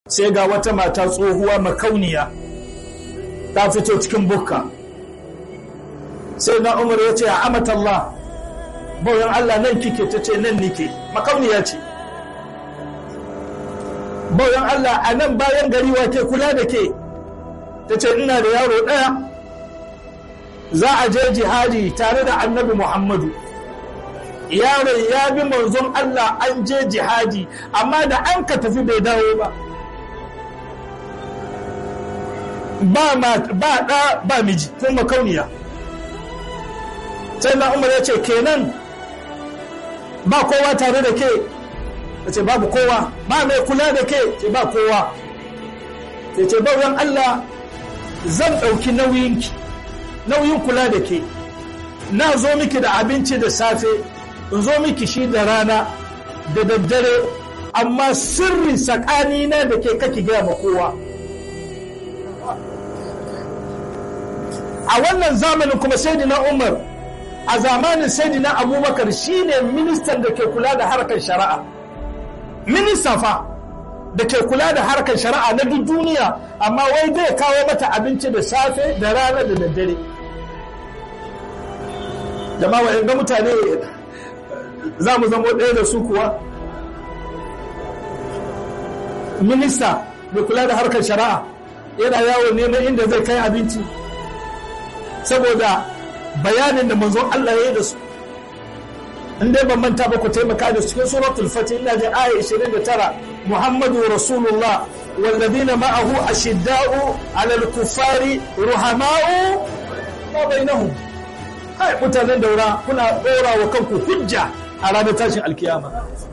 sai ga wata mata tsohuwa makauniya ta fito cikin bukka sai na umar ya ce a amatallah bauyan Allah nan kike ta ce nan nike makauniya ce bauyan Allah a nan bayan gari wa ke kula da ke ta ce ina da yaro ɗaya za a je jihadi tare da annabi Muhammadu yaron ya bi manzon Allah an je jihadi amma da an ka tafi bai dawo ba ba ɗa ba miji ko makauniya sai na umar ya ce kenan ba kowa tare da ke ya ce babu kowa ba mai kula da ke ce ba kowa ya ce bauyan Allah zan ɗauki nauyinki nauyin kula da ke na zo miki da abinci da safe in zo miki shi da rana da daddare amma sirri tsakanina da ke kake gaya ma kowa a wannan zamanin kuma saidina umar a zamanin saidina abubakar shine ministan da ke kula da harkar shari'a minista fa da ke kula da harkar shari'a na duk duniya amma wai zai kawo mata abinci da safe da rana da daddare jama'a ga mutane za mu zama ɗaya da su kuwa minista mai kula da harkar shari'a yana yawo neman inda zai kai abinci saboda bayanin da manzon Allah ya yi da su in dai ban manta ba ku taimaka da cikin suratul fatih ina da aya 29 muhammadu rasulullah والذين معه أشداء على الكفار رحماء ما بينهم kai mutanen daura kuna ɗora wa kanku hujja a ranar tashin alkiyama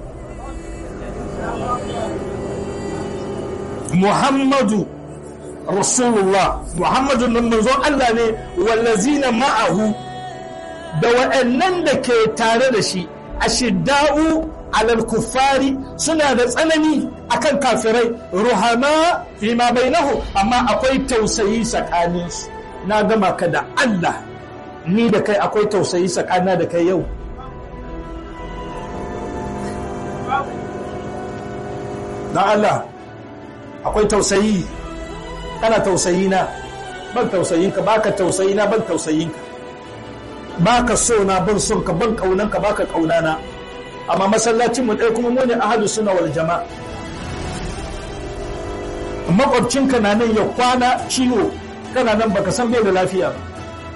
muhammadu rasulullah muhammadu nan manzon Allah ne wallazina ma'ahu da waɗannan da ke tare da shi ashidda'u alal kuffari suna da tsanani akan kafirai ruhama fi ma bainahu amma akwai tausayi tsakaninsu na gama ka da Allah ni da kai akwai tausayi tsakana da kai yau don Allah akwai tausayi kana tausayi na ban tausayin ka baka tausayi na ban tausayin ka baka so na ban son ka ban kaunan ka baka kaunana amma masallacin mu ɗaya kuma mu ne ahadu suna wal jama'a makwabcinka na nan ya kwana ciwo kana nan baka san bai da lafiya ba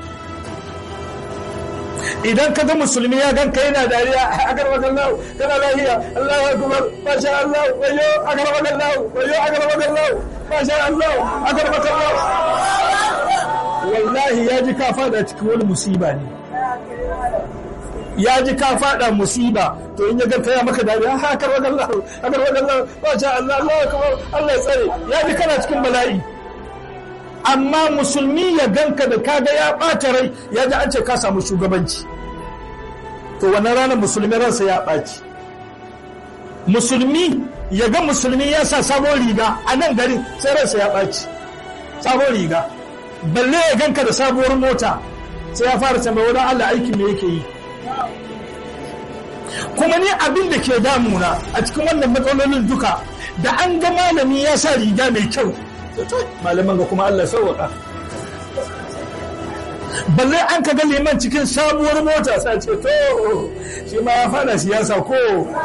idan ka ga musulmi ya ganka yana dariya a garbakan lau kana lafiya Allahu akbar masha Allah wayo a garbakan lau wayo a garbakan lau masha Allah a garbakan lau wallahi ya ji ka fada cikin wani musiba ne ya ji ka fada musiba to in ya ganka ya maka dariya ha garbakan lau a garbakan lau masha Allah Allahu akbar Allah ya tsare ya ji kana cikin bala'i amma musulmi ya ganka da kaga ya ɓata rai ya ji an ce ka samu shugabanci to wannan ranar musulmi ransa ya ɓaci musulmi ya ga musulmi ya sa sabon riga a nan garin sai ransa ya ɓaci sabon riga balle ya ganka da sabuwar mota sai ya fara tambayi wani Allah aikin me yake yi kuma ni abin da ke damuna a cikin wannan matsalolin duka da an ga malami ya sa riga mai kyau malaman ga kuma Allah sauwaka balle an ka ga liman cikin sabuwar mota sa ce to shi ma ya fada siyasa ko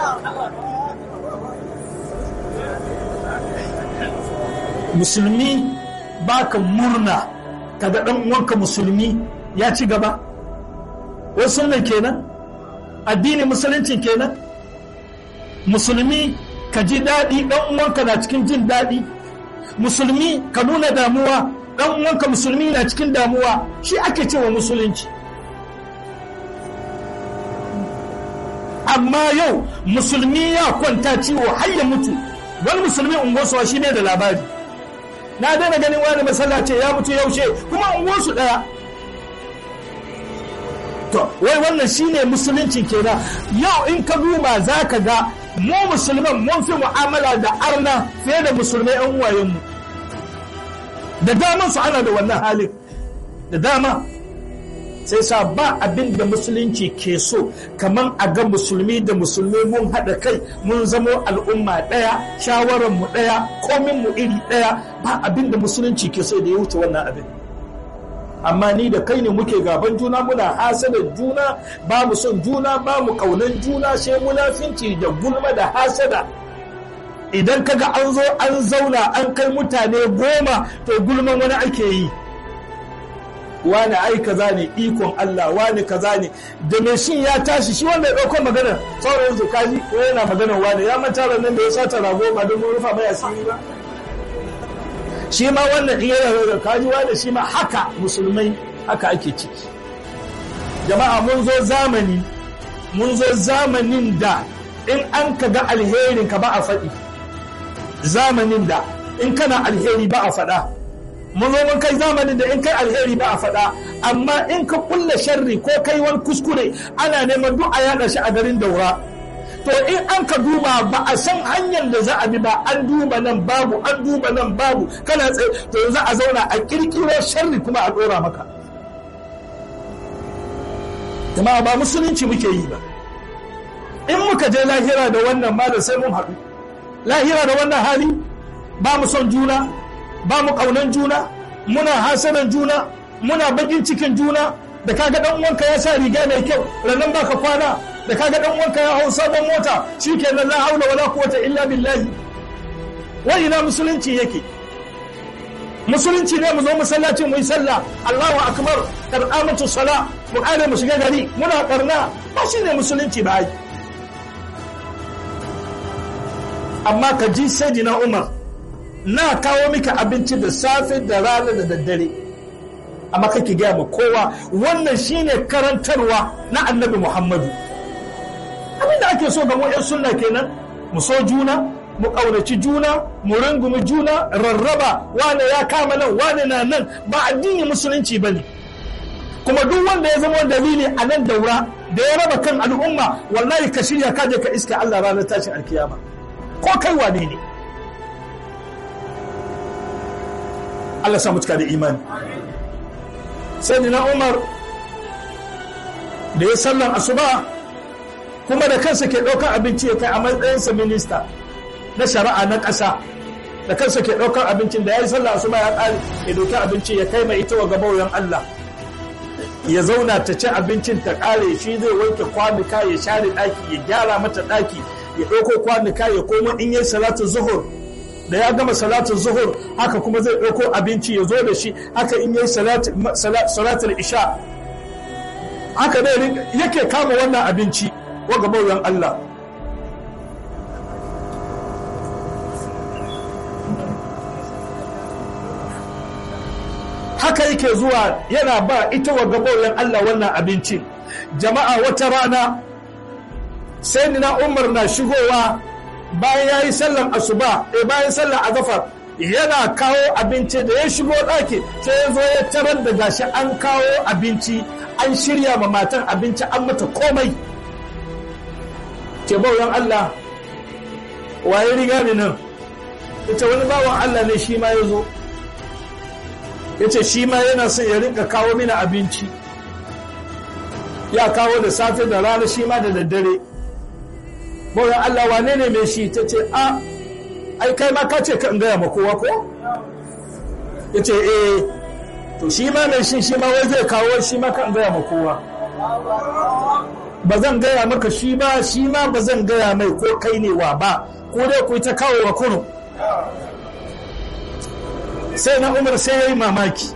musulmi baka murna kaga dan uwanka musulmi ya ci gaba wasu nan kenan addini musuluncin kenan musulmi ka ji daɗi ɗan uwanka na cikin jin daɗi musulmi ka nuna damuwa dan uwanka musulmi na cikin damuwa shi ake cewa musulunci amma yau musulmi ya kwanta ciwo har ya mutu wani musulmi unguwarsu shi ne da labari na daina ganin wani masallaci ya mutu yaushe kuma unguwarsu daya to wai wannan shine musulunci kenan yau in ka duba za ka ga mu musulman mun fi mu'amala da arna fiye da musulmai yan uwayenmu da daman su ana da wannan halin da dama sai sa ba abin da musulunci ke so kamar a ga musulmi da musulmi mun haɗa kai mun zamo al'umma ɗaya shawarar mu ɗaya komin mu iri ɗaya ba abin da musulunci ke so da ya wuce wannan abin amma ni da kai ne muke gaban juna muna hasada juna ba mu son juna ba mu kaunan juna sai munafinci da gulma da hasada idan kaga an zo an zauna an kai mutane goma to gulman wani ake yi wani ai kaza ne ikon Allah wani kaza ne da mai shin ya tashi shi wanda ya ɗauko magana sauran su kaji ko yana magana wani ya manta nan da ya sata rago ba don rufa mai asiri ba shi ma wannan in yana da kaji wani shi ma haka musulmai haka ake ciki jama'a mun zo zamani mun zo zamanin da in an ka ga alherin ka ba a faɗi zamanin da in kana alheri ba a faɗa mun zo mun kai zamanin da in kai alheri ba a faɗa amma in ka kulle sharri ko kai wani kuskure ana neman duk a yaɗa shi a garin daura to in an ka duba ba a san hanyar da za a bi ba an duba nan babu an duba nan babu kana tsaye to za a zauna a kirkiro sharri kuma a ɗora maka jama'a ba musulunci muke yi ba in muka je lahira da wannan malam sai mun haɗu lahira da wannan hali ba mu son juna ba mu ƙaunan juna muna hasadan juna muna bakin cikin juna da kaga dan uwanka ya sa riga mai kyau ranan baka kwana da kaga dan uwanka ya hau sabon mota shikenan la haula wala quwwata illa billahi wa ina musulunci yake musulunci ne mu zo masallaci mu yi sallah Allahu akbar kar'amatu sala mu kare mu shiga gari muna karna ba shi ne musulunci ba ai amma ka ji sayyidina Umar na kawo mika abinci da safe da rana da daddare amma kake gaya ma kowa wannan shine karantarwa na annabi muhammadu abinda ake so ga mu 'yan sunna kenan mu so juna mu ƙaunaci juna mu rungumi juna rarraba wane ya kama nan wane na nan ba addini musulunci ba ne kuma duk wanda ya zama dalili a nan daura da ya raba kan al'umma wallahi ka shirya ka je ka iska Allah ranar tashin alkiyama ko kai wane ne Allah samu cika da imani sai na Umar da ya sallan asuba kuma da kansa ke ɗaukar abinci ya kai a matsayinsa minista na shari'a na ƙasa da kansa ke ɗaukar abincin da ya yi sallah asuba ya ƙare ya ɗauki abinci ya kai mai ita wa gabawayan Allah ya zauna ta ci abincin ta ƙare shi zai wanke kwanuka ya share ɗaki ya gyara mata ɗaki ya ɗauko kwanuka ya koma in yi salatu zuhur da ya gama salatu zuhur haka kuma zai ɗauko abinci ya zo da shi haka in yi salatul isha haka dai yake kama wannan abinci wa gabawayan Allah haka yake zuwa yana ba ita wa gabawayan Allah wannan abincin jama'a wata rana sai ni na umar na shigowa bayan ya yi sallan asuba e bayan sallan azafar yana kawo abinci da ya shigo ɗaki sai ya zo ya tarar da gashi an kawo abinci an shirya ma matan abinci an mata komai ke bauyan Allah waye riga ni nan ita wani bawan Allah ne shi ma ya zo ya ce shi ma yana son ya rinka kawo mini abinci ya kawo da safe da rana shi ma da daddare bauyan Allah wane ne mai shi ta ce a ai kai ma ka ce ka gaya ma kowa ko ya ce eh to shi ma mai shi shi ma wai zai kawo shi ma kan gaya ma kowa ba zan gaya maka shi ba shi ma ba zan gaya mai ko kai ne wa ba ko dai ku ta kawo wa kunu sai na umar sai ya yi mamaki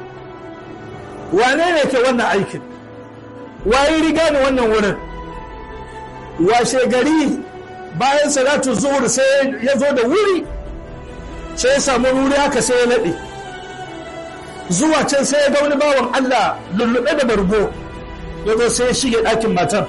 wane ne ke wannan aikin waye riga ni wannan wurin washe gari bayan salatu zuhur sai ya zo da wuri sai ya samu wuri haka sai ya naɗe zuwa can sai ya ga wani bawan Allah lullube da bargo ya zo sai ya shige ɗakin matan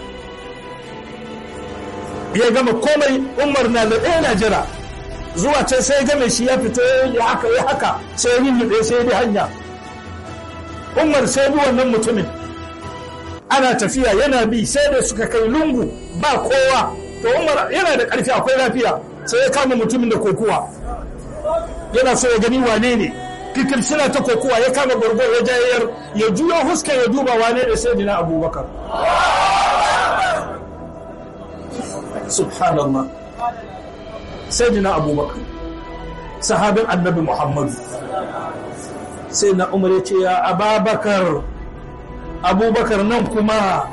ya gama komai umar na da na jira zuwa can sai ya game shi ya fito ya haka ya haka sai ya lullube sai ya bi hanya umar sai bi wannan mutumin ana tafiya yana bi sai da suka kai lungu ba kowa to umar yana da ƙarfi akwai lafiya sai ya kama mutumin da kokuwa yana so ya gani wane ne kikir suna ta kokowa ya kama gwargwar ya jayayar ya juyo huska ya duba wane da sai dina abubakar subhanallah sai dina abubakar sahabin annabi muhammadu sai na umar ya ce ya ababakar abubakar nan kuma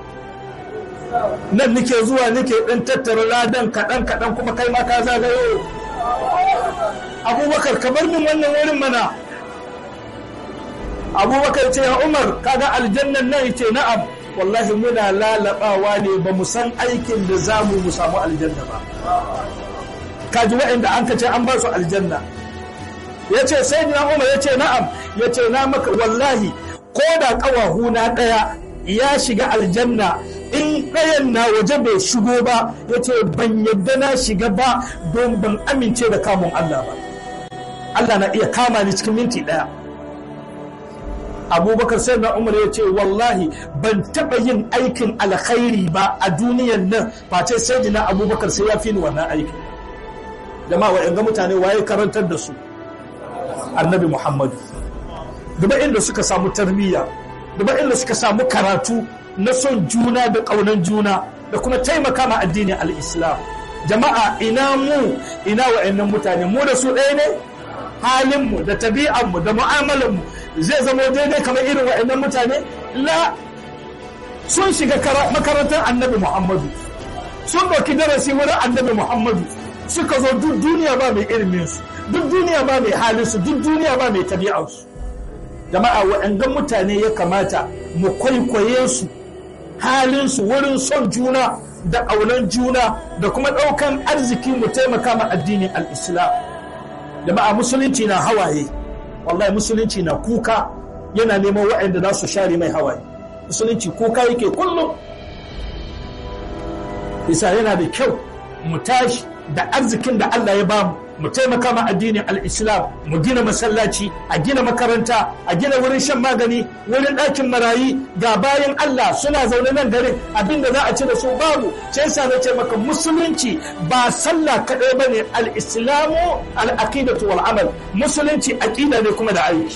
nan nike zuwa nike ɗan tattara ladan kaɗan-kaɗan kuma kai ma ka zagayo abubakar ka bar min wannan wurin mana abubakar ce ya umar kaga aljannan nan ce na'am wallahi muna lalabawa ne ba mu san aikin da za mu mu samu aljanna ba kaji waɗanda an ka ce an ba su aljanna ya ce sai na umar ya ce na'am ya ce na maka wallahi ko da ƙawahu na ɗaya ya shiga aljanna in ɗayan na waje bai shigo ba ya ce ban yadda na shiga ba don ban amince da kamun Allah ba Allah na iya kama ni cikin minti ɗaya abubakar sai na umar ya ce wallahi ban taɓa yin aikin alkhairi ba a duniyan nan face sai na abubakar sai ya fi ni wannan aikin jama'a wa'yan ga mutane waye karantar da su annabi muhammadu duba inda suka samu tarbiyya duba inda suka samu karatu na son juna da ƙaunan juna da kuma taimaka ma addinin al'islam jama'a ina mu ina wa'annan mutane mu da su ɗaya ne halinmu da tabi'anmu da mu'amalanmu zai zama daidai kamar irin wa'annan mutane la sun shiga makarantar annabi muhammadu sun ɗauki darasi wurin annabi muhammadu suka zo duk duniya ba mai iliminsu duk duniya ba mai halinsu duk duniya ba mai tabi'ansu jama'a wa'annan mutane ya kamata mu kwaikwaye su halinsu wurin son juna da ƙaunar juna da kuma ɗaukan arziki mu taimaka ma addinin al'islam jama'a musulunci na hawaye wallahi musulunci na kuka yana neman waɗanda za su share mai hawaye musulunci kuka yake kullum isa yana da kyau mu tashi da arzikin da Allah ya bamu mu taimaka ma addinin al-islam mu gina masallaci a gina makaranta a gina wurin shan magani wurin ɗakin marayi ga bayan Allah suna zaune nan garin abinda za a ci da su babu sai sa na ce maka musulunci ba sallah kaɗai ba ne al-islamu al-aqidatu wal amal musulunci aqida ne kuma da aiki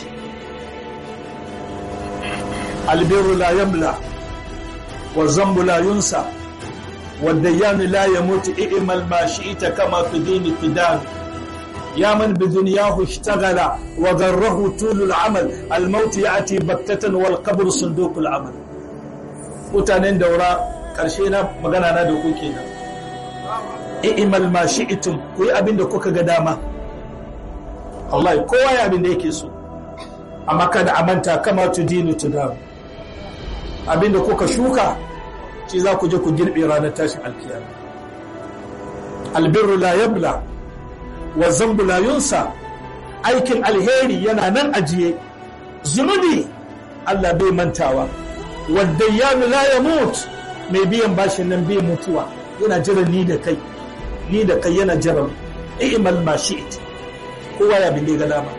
albirru la yamla wa zambu la yunsa والديان لا يموت إئمل ما شئت كما في دين فدان يا من بدنياه اشتغل وغره طول العمل الموت يأتي بكتة والقبر صندوق العمل mutanen daura ƙarshe na magana na da ku kenan i'mal ma shi'tum ku yi abin da kuka ga dama wallahi kowa ya abin da yake so amma kada a manta kama tudinu tudam abin da kuka shuka shi za ku je ku girbe ranar tashin alkiyama albirru la yabla wa zambu la yunsa aikin alheri yana nan ajiye zunubi Allah bai mantawa wadda yanu la yamut mai biyan bashin nan bai mutuwa yana jira ni da kai ni da kai yana jira i'mal ma shi'it kowa ya bin ga dama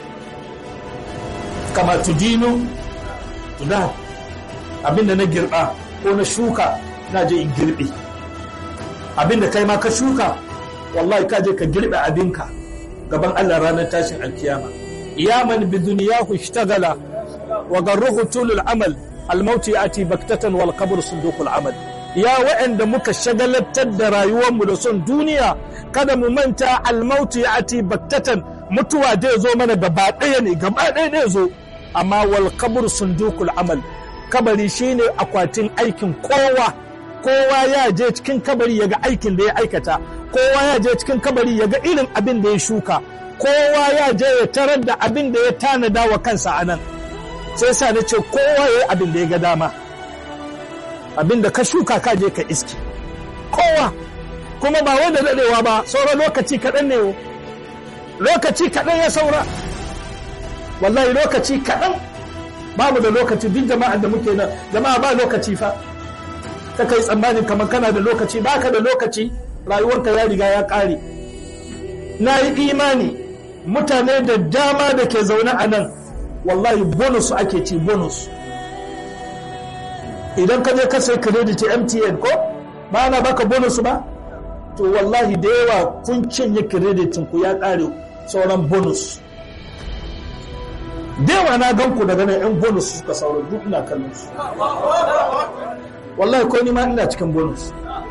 kama tudinu tuda abinda na girba ko na shuka na je in girbe abinda kai ma ka shuka wallahi ka je ka girbe abinka gaban Allah ranar tashin alkiyama yaman bi duniyahu ishtagala wa garruhu tulul amal almauti yati baktatan wal qabr sundukul amal ya wa'anda muka shagalatar da rayuwarmu da son duniya kada mu manta almauti yati baktatan mutuwa zai zo mana gaba ɗaya ne gaba ɗaya ne zo amma wal qabr sundukul amal kabari shine akwatin aikin kowa kowa ya je cikin kabari ya ga aikin da ya aikata kowa ya je cikin kabari ya ga irin abin da ya shuka kowa ya je ya tarar da abin da ya tanada wa kansa a nan sai sa na ce kowa ya yi abin da ya ga dama abin da ka shuka ka je ka iski kowa kuma ba wanda daɗewa ba sauran lokaci kaɗan ne lokaci kaɗan ya saura wallahi lokaci kaɗan babu da lokaci duk jama'ar da muke nan jama'a ba lokaci fa ka kai tsammanin kamar kana da lokaci ba ka da lokaci rayuwarka ya riga ya ƙare na yi imani mutane da dama da ke zaune a nan wallahi bonus ake ci bonus idan ka je ka sai credit mtn ko ba na baka bonus ba to wallahi da yawa kun cinye kreditin ku ya ƙare sauran bonus dewa na gan ku daga nan yan bonus suka saura duk ina kallon su wallahi ko ni ma ina cikin bonus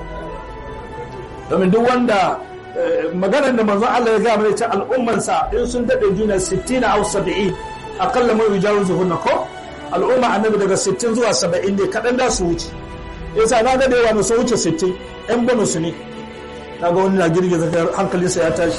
domin duk wanda maganar da manzon Allah ya gaya mana ita al'ummansa in sun daɗe juna 60 aw 70 akalla mai yujawizu hunna ko al'umma annabi daga 60 zuwa 70 ne kaɗan da su wuce yasa na ga da yawa su wuce 60 yan bonus ne na ga wani na girgiza hankalinsa ya tashi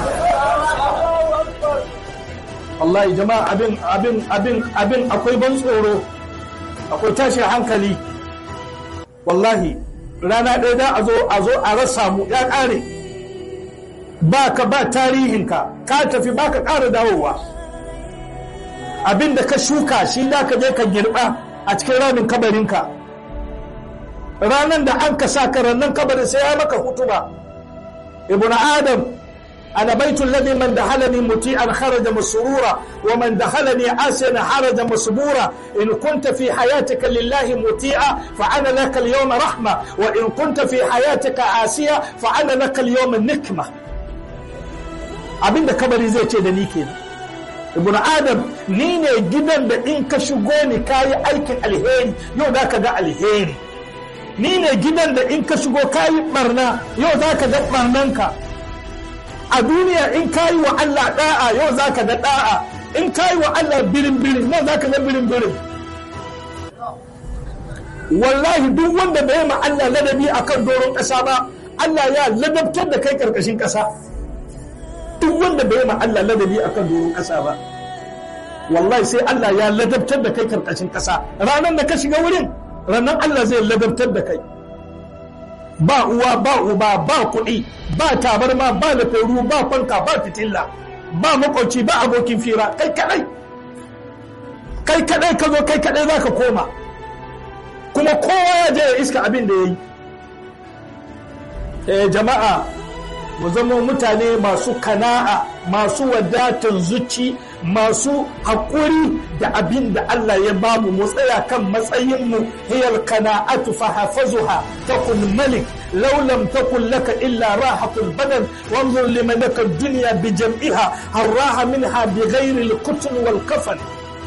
wallahi jama'a abin abin abin abin akwai ban tsoro akwai tashin hankali wallahi rana ɗaya da a zo a zo a rasa mu ya ƙare ba ka ba tarihinka ka tafi ba ka ƙara dawowa abin da ka shuka shi da ka je ka girba a cikin ramin kabarinka ranar da an ka sa ka rannan kabarin sai ya maka hutuba ibn adam أنا بيت الذي من دخلني مطيعا خرج مسرورا ومن دخلني عاسيا خرج مسبورا إن كنت في حياتك لله مطيعا فأنا لك اليوم رحمة وإن كنت في حياتك عاسيا فأنا لك اليوم النكمة abinda kabari zai ce da ni ke ibn adam ni ne gidan da in ka shigo ni kayi aikin alheri yau za ka ga alheri ni ne gidan da in ka shigo kayi barna yau za ka ga barnanka a duniya in kayi wa Allah da'a yau za ka ga da'a in kayi wa Allah birin birin nan za ka ga birin birin wallahi duk wanda bai ma Allah ladabi akan doron ƙasa ba Allah ya ladabtar da kai ƙarƙashin ƙasa duk wanda bai ma Allah ladabi akan doron ƙasa ba wallahi sai Allah ya ladabtar da kai ƙarƙashin ƙasa ranar da ka shiga wurin ranar Allah zai ladabtar da kai ba uwa ba uba ba kuɗi ba tabarma ba lafaru ba fanka ba fitilla ba makwauci ba abokin fira kai kadai kai kadai ka zo kai kadai za ka koma kuma kowa ya je ya iska abin da ya yi eh jama'a mu zama mutane masu kana'a masu wadatan zuci masu haƙuri da abin da Allah ya bamu mu tsaya kan matsayinmu hiyar kana'atu fa hafazuha takun malik law lam takun laka illa rahatul badan wanzur liman laka dunya bi jam'iha harraha minha bi ghairi al-qutl wal kafan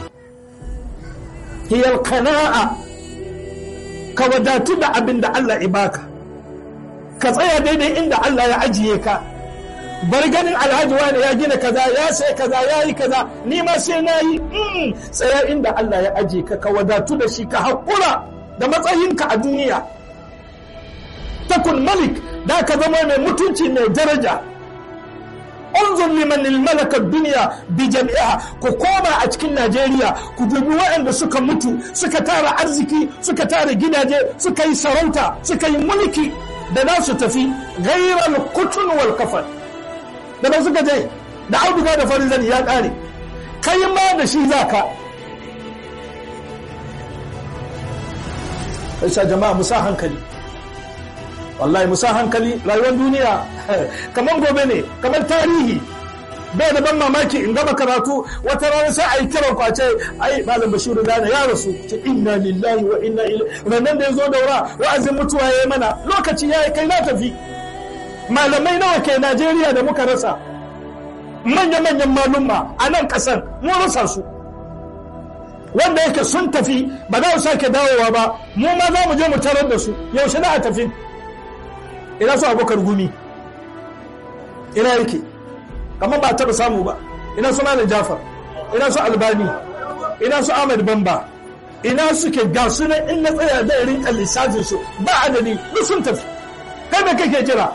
hiyar kana'a ka wadatu da abin da Allah ya baka ka tsaya daidai inda Allah ya ajiye ka bar ganin alhaji wani ya gina kaza ya sai kaza ya yi kaza ni ma sai na yi tsaya inda Allah ya ajiye ka ka wadatu da shi ka haƙura da matsayinka a duniya takun malik da ka zama mai mutunci mai daraja unzur liman malaka duniya bi jami'a ku koma a cikin Najeriya ku dubi waɗanda suka mutu suka tara arziki suka tara gidaje suka yi sarauta suka yi mulki da za su tafi gairar kutun wal kafan da ba suka je da auduga da farin zani ya ƙare kai ma da shi za ka sa jama'a musa hankali wallahi musa hankali rayuwar duniya kamar gobe ne kamar tarihi bai da ban mamaki in gama karatu wata rana sai a yi kiran kwace ai malam bashiru gane ya rasu ce inna lillahi wa inna ilaihi ranan da ya zo daura wa'azin mutuwa ya yi mana lokaci ya yi kai na tafi malamai nawa ke najeriya da muka rasa manya-manyan malumma a nan kasan mun rasa su wanda yake sun tafi ba za su sake dawowa ba mu ma za mu je mu tarar da su yaushe na a tafi ina su abokar gumi ina yake kamar ba taɓa samu ba ina su malam jafar ina su albani ina su ahmad bamba ina suke ga su nan in na tsaya zai rinka lissafin su ba adadi duk sun tafi kai da kake jira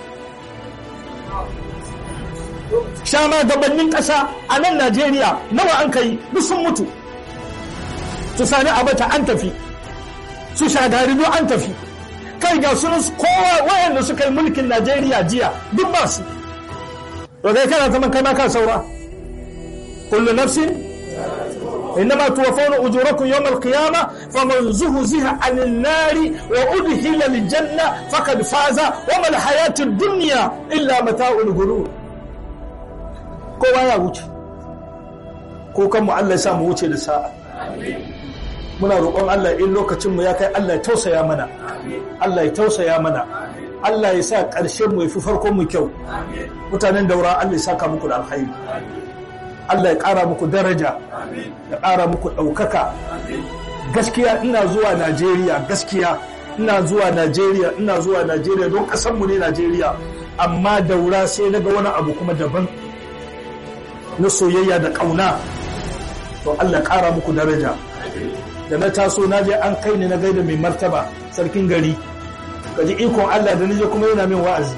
shama gabanin ƙasa a nan najeriya nawa an kai duk sun mutu su sani abata an tafi su shagari duk an tafi kai ga su kowa wayanda suka yi mulkin najeriya jiya duk ba su to kai kana zaman kai ma ka saura kullu nafsin إنما توفون أجوركم يوم القيامة فمن زهزها عن النار وأدخل الجنة فقد فاز وما الحياة الدنيا إلا متاع الغرور kowa ya wuce ko kanmu Allah ya sa mu wuce da sa'a muna roƙon Allah in lokacin mu ya kai Allah ya tausaya mana Allah ya tausaya mana Allah ya sa ƙarshen mu ya fi farkon mu kyau mutanen daura Allah ya saka muku da alkhairi Allah ya ƙara muku daraja ya ƙara muku ɗaukaka gaskiya ina zuwa Najeriya gaskiya ina zuwa Najeriya ina zuwa Najeriya don ƙasanmu ne Najeriya amma daura sai na ga wani abu kuma daban na soyayya da ƙauna to Allah ƙara muku daraja da na taso na je an kai ni na gaida mai martaba sarkin gari kaji ikon Allah da nije kuma yana min wa'azi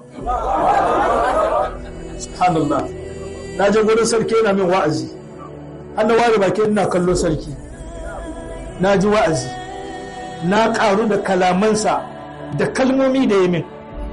subhanallah na je gurin sarki yana min wa'azi har na ware baki ina kallo sarki na ji wa'azi na karu da kalamansa da kalmomi da ya min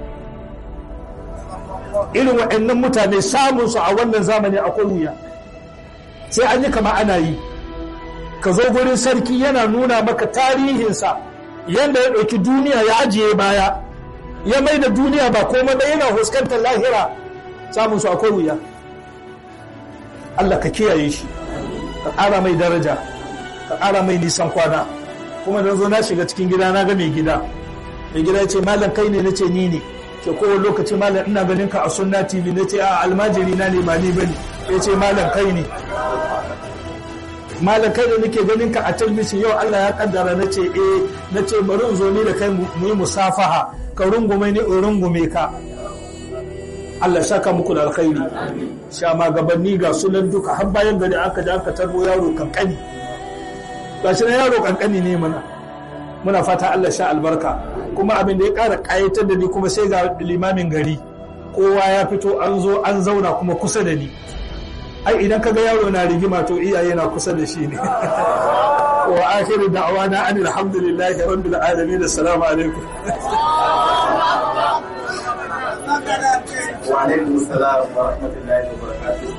irin waɗannan mutane samunsu a wannan zamani akwai wuya sai an yi kama ana yi ka zo gurin sarki yana nuna maka tarihinsa yadda ya ɗauki duniya ya ajiye baya ya mai da duniya ba komai ba yana huskantar lahira samun su akwai wuya Allah ka kiyaye shi ka ƙara mai daraja ka ƙara mai nisan kwana kuma da zo na shiga cikin gida na ga mai gida mai gida ya ce malam kai ne na ce ni ne ke kowane lokaci malam ina ganin ka a sunna tv na ce a almajiri na ne ba ni bane ya ce malam kai ne malam kai da nake ganin ka a talbishin yau Allah ya kaddara na ce eh na ce bari in zo ni da kai mu yi musafaha ka rungume ni in rungume ka Allah saka muku da alkhairi sha magabanni ga sunan duka har bayan gari aka da aka tarbo yaro kankani gashi na yaro kankani ne mana muna fata Allah sha albarka kuma abin da ya ƙara ƙayatar da ni kuma sai ga limamin gari kowa ya fito an zo an zauna kuma kusa da ni ai idan kaga yaro na rigima to iyaye na kusa da shi ne wa akhiru da'wana an alhamdulillahi rabbil alamin assalamu alaikum wa alaikum assalam wa rahmatullahi wa barakatuh